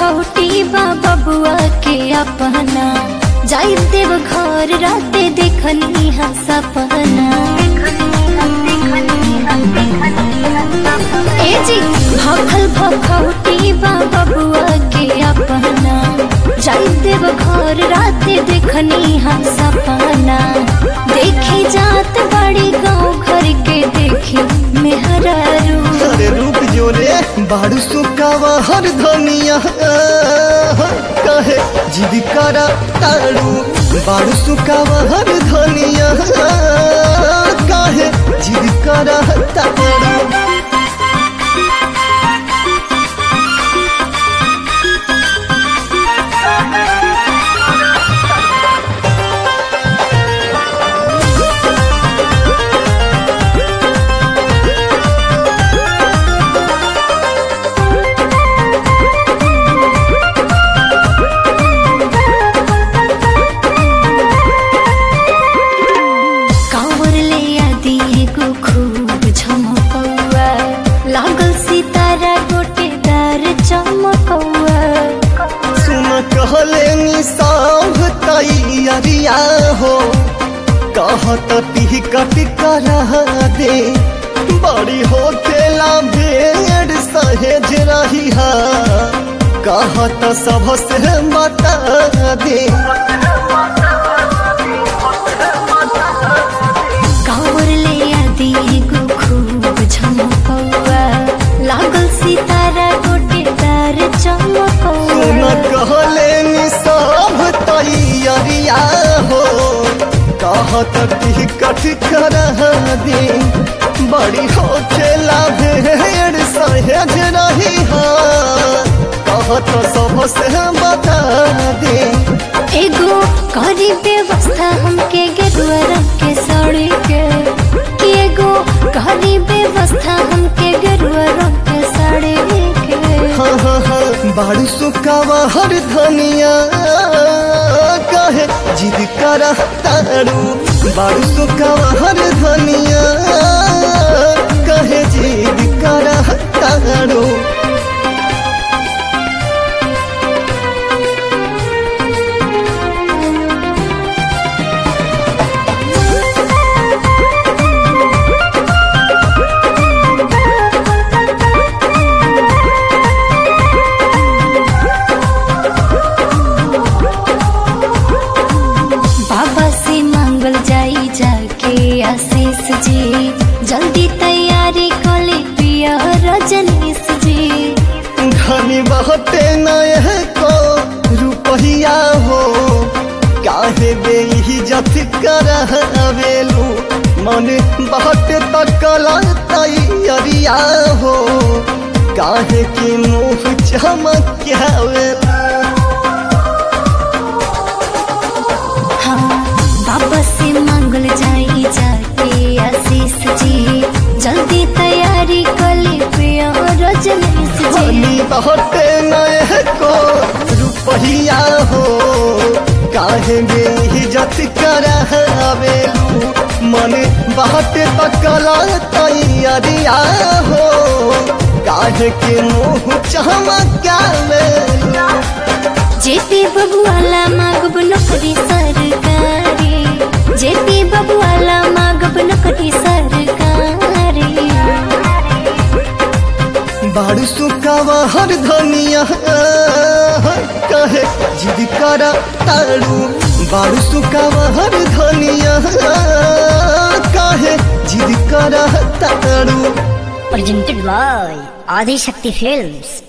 भखौटी बा बबुआ के अपना जाई देव घर राते देखनी हा सपना ए जी भखल भखौटी बा बबुआ के अपना जाई देव घर राते देखनी हा सपना देखी जात बड़ी गाँव घर के देखी मेहरारू अरे रुक जो रे बारू सुकावा हर धनिया कहे जिद करा तारू बारू सुकावा हर धनिया कहे जिद करा तारू कांवर ले आदि एगो खूब झमकौआ लागल सितारा गोटेदार चमकौआ सुन कहले निसाव तैयारिया हो कहत टिकट करा दे बड़ी हो खेला भेड़ सहेज रही हा कहत सबसे बता दे कांवर ले आदि एगो खूब झमकौआ लागल सितारा गोटेदार सुन चमकौआ कहले निसाव तैयारिया हो कहत टिकट करा दे बड़ी हो खेला भेड़ सहेज रही हा कहत सबसे बता दे एगो करी व्यवस्था हमके गेरुआ रंग के साड़ी के कि एगो करी व्यवस्था हमके गेरुआ रंग के साड़ी के हाँ हाँ हाँ बारू सुकावा हर धनिया कहे जिद करा तारू बारू सुकावा हर धनिया कहे जिद करा तारू बाबा से मांगल जाई जाके आशीष जी जल्दी तैयारी कले पिया रजनीश जी धनी बहते नए को रुपहिया हो काहे बेइज्जत करवेलू मन बहत तकला तैयारिया हो काहे की मुँह चमकावेलू हाँ बाबा से मांगल जाई जाके आशीष जी जल्दी तैयारी कले पिया रजनीश जी धनी बहते नए को रुपहिया हो काहे बेइज्जत करवेलू मन बहते तकला तैयारिया हो काहे के मुँह चमकावेलू जेपी बबुआला मागब नौकरी सरकारी जेपी बबुआला मागब नौकरी सरकारी बारू सुकावा हर धनिया कहे जिद करा तारू बारू सुकावा हर धनिया कहे जिद करा तारू presented by Adi Shakti Films.